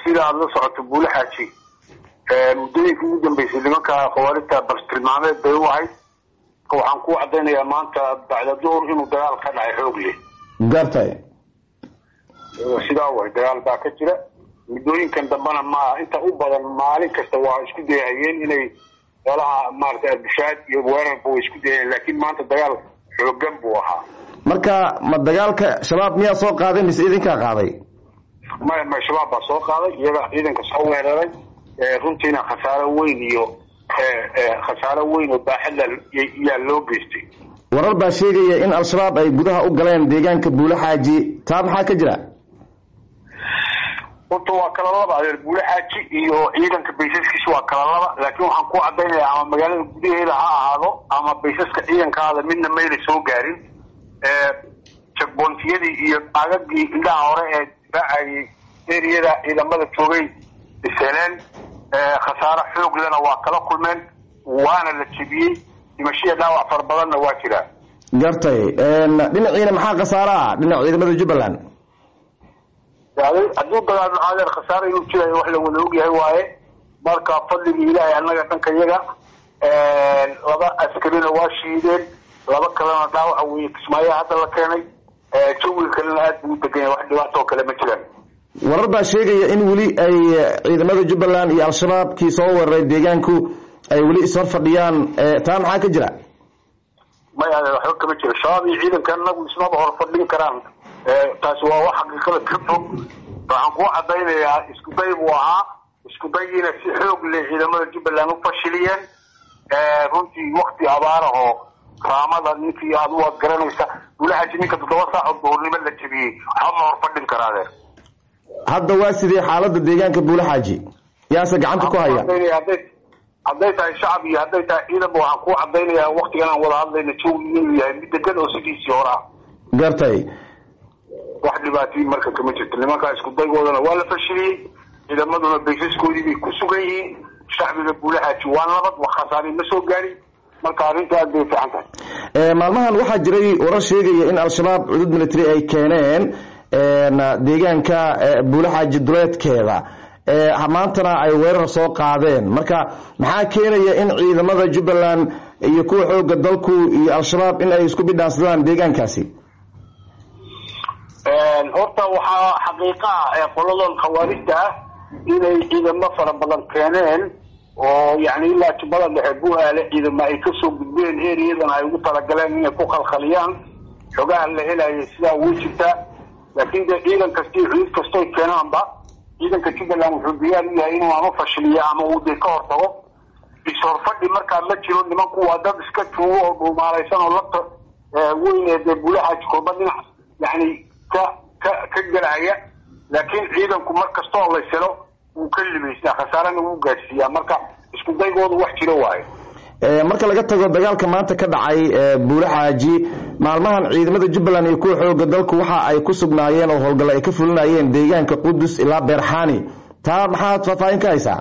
sida aada la socoto buule xaaji muddooyinkii ugu dambeysay nimanka khawaarijta bartilmaameed bay u ahayd waxaan ku cadaynayaa maanta bacda duhur inuu dagaal ka dhacay xoog leh gartay sidaa way dagaal baa ka jira muddooyinkan dambena ma inta u badan maalin kasta waa isku dayahayeen inay meelaha maarata arbushaad iyo weerarba way isku dayahayeen laakiin maanta dagaal xoogan buu ahaa marka ma dagaalka shabaab miyaa soo qaaday mise idinkaa qaaday maya maya shabaab baa soo qaaday iyaga ciidanka soo weeraray runtiina khasaaro weyn iyo khasaaro weyn oo baaxadda yaa loo geystay warar baa sheegaya in al-shabaab ay gudaha u galeen deegaanka buule xaaji taa maxaa ka jira horta waa kala laba adeer buule xaaji iyo ciidanka baysaskiisa waa kala laba laakiin waxaan ku cadaynayaa ama magaalada gudaheeda ha ahaado ama baysaska ciidankaada midna mayna soo gaarin jakboontiyadii iyo agagii indhaha hore ee difaacayay eriyada ciidamada joogay isheleen khasaaro xoog lena waa kala kulmeen waana la jebiyey dhimashiya dhaawac fara badanna waa jiraa gartay dhinaciina maxaa khasaaro ah dhinaca ciidamada jubbaland hadduu dagaal adeer khasaaro inuu jirayo wax la wada ogyahay waaye marka fadligii ilaahay annaga dhanka yaga laba askarina waa shiideen laba kalena dhaawaca weeye kismaayo hadda la keenay jawiga kalena aad buu u degan yahay wax dhibaatoo kale ma jiraan warar baa sheegaya in weli ay ciidamada jubbaland iyo al-shabaab kii soo weeraray deegaanku ay weli ishor fadhiyaan taa maxaa ka jira maya waxba kama jiro shabaab iyo ciidanka anagu ismaba hor fadhin karaan taasi waa wax xaqiiqada ka fog waxaan kuu cadaynayaa isku day buu ahaa isku dayiina si xoog leh ciidamada jubbaland u fashiliyeen runtii wakti abaarahoo raamada ninkii aad waad garanaysa bulaxaji ninka toddoba saacood duhurnimo la jebiyey waxba ma hor fadhin karaadeen hadda waa sidee xaalada deegaanka buule xaaji yaase gacanta ku haya hadday tahay shacab iyo hadday tahay ciidanba waxaan kuu cadaynayaa waktigan aan wada hadlayna jawi inuu yahay mid degan oo sidiisii hore ah gartay wax dhibaatooyin marka kama jirto nimankaa isku daygoodana waa la fashiliyey ciidamaduna baysaskoodii bay ku sugan yihiin shacbiga buule xaaji waa nabad wax khasaari ma soo gaarin marka arrinta aad bay fiican tahay maalmahan waxaa jiray warar sheegaya in al-shabaab cudud military ay keeneen deegaanka buule xaaji duleedkeeda maantana ay weerar soo qaadeen marka maxaa keenaya in ciidamada jubbaland iyo kuwa xooga dalku iyo al-shabaab in ay isku bidhaansadaan deegaankaasi horta waxaa xaqiiqa ah qoladan khawaarijta ah inay ciidamo fara badan keeneen oo yani ilaa jubbada dhexe bu-aale ciidamo ay kasoo gudbeen eriyadan ay ugu talagaleen inay ku khalkhaliyaan xogaha la helaya sidaa way jirtaa laakiin dee ciidan kastii cudud kastoy keenaanba ciidanka jubbaland wuxuu diyaar u yahay inuu ama fashiliyo ama uu dee ka hortago is-horfadhi markaa ma jiro nimanku waa dad iska tuugo oo dhuumaalaysan oo lafta weyn ee dee bulaxaaji kolba dhinac yani ka ka ka garaya laakiin ciidanku mar kastoo la selo wuu ka limaystaa khasaarana wuu gaadhsiiyaa marka isku daygoodu wax jiro waayo marka laga tago dagaalka maanta ka dhacay buule xaaji maalmahan ciidamada jubbaland iyo kuwa xooga dalku waxa ay ku sugnaayeen oo howlgalle ay ka fulinayeen deegaanka qudus ilaa beerxaani taa maxaad faahfaahin ka haysaa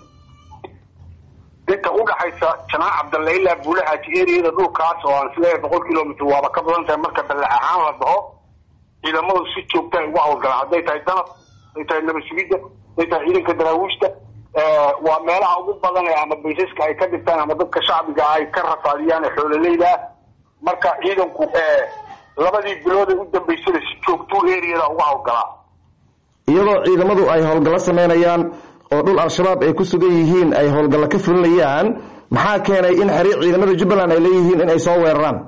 inta udhaxaysa janaac cabdalle ilaa buule xaaji eriyada dhulkaas oo aan sileeya boqol kilomitr waaba ka badan tahay marka ballac ahaan la dhaho ciidamadu si joogta ay uga howlgalaan hadday tahay danab hadday tahay nabasugidda hadday tahay ciidanka daraawiishta waa meelaha ugu badan ee ama baysaska ay ka dhigtaan ama dadka shacbiga ay ka rafaadiyaan ee xoololeyda ah marka ciidanku labadii bilood ee u dambeysada si joogtuu eriyada uga howlgalaa iyadoo ciidamadu ay howlgallo sameynayaan oo dhul al-shabaab ay ku sugan yihiin ay howlgallo ka fulinayaan maxaa keenay in xiriir ciidamada jubbaland ay leeyihiin in ay soo weeraraan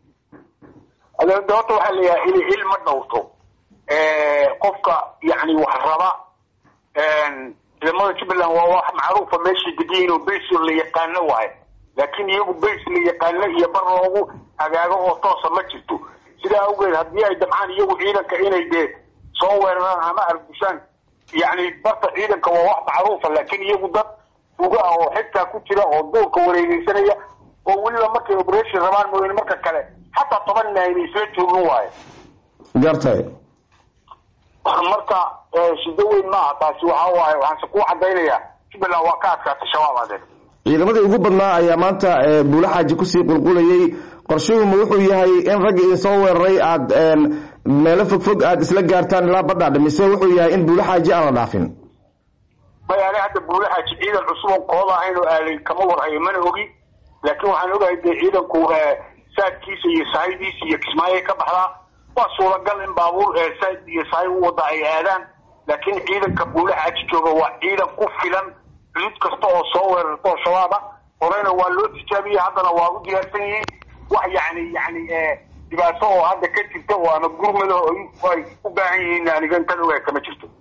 de horta waxaa leeyahay inay il ma dhowrto qofka yani wax raba ciidamada jubbaland waa wax macruufa meeshay degiyiin oo bays la yaqaano waayo laakiin iyagu bays la yaqaano iyo bar loogu hagaago oo toosa ma jirto sidaa awgeed haddii ay dabcaan iyagu ciidanka inay dee soo weeraraan ama argushaan yani barta ciidanka waa wax macruufa laakiin iyagu dad uga ah oo xigtaa ku jira oo duurka wareegeysanaya oo weliba markay operation rabaan mooyane marka kale xataa toban ina inay isla joogin waayo gartay marka shido weyn maaha taasi waxa waaye waxaanse kuu cadaynayaa jubbaland waa ka adkaatay shabaab adeeg ciidamadii ugu badnaa ayaa maanta buule xaaji kusii qulqulayay qorshuhuma wuxuu yahay in ragga idin soo weeraray aad meelo fogfog aad isla gaartaan ilaa badhaadha mise wuxuu yahay in buule xaaji aan la dhaafin mayaane hadda buulaxaaji ciidan cusubon kooda ahayn oo aalay kama warhayo mana ogi laakiin waxaan ogahay dee ciidanku saadkiisa iyo sahaydiisa iyo kismaayay ka baxdaa waa suuragal in baabuur saad iyo sahay u wada ay aadaan laakiin ciidanka buulaxaaji jooga waa ciidan ku filan cudud kasta oo soo weerarta oo shabaaba horeyna waa loo tijaabiyey haddana waa u diyaarsan yihiin wax yani yani dhibaato oo hadda ka jirta oo ama gurmada ay u baahan yihiin aniga intan ogahay kama jirto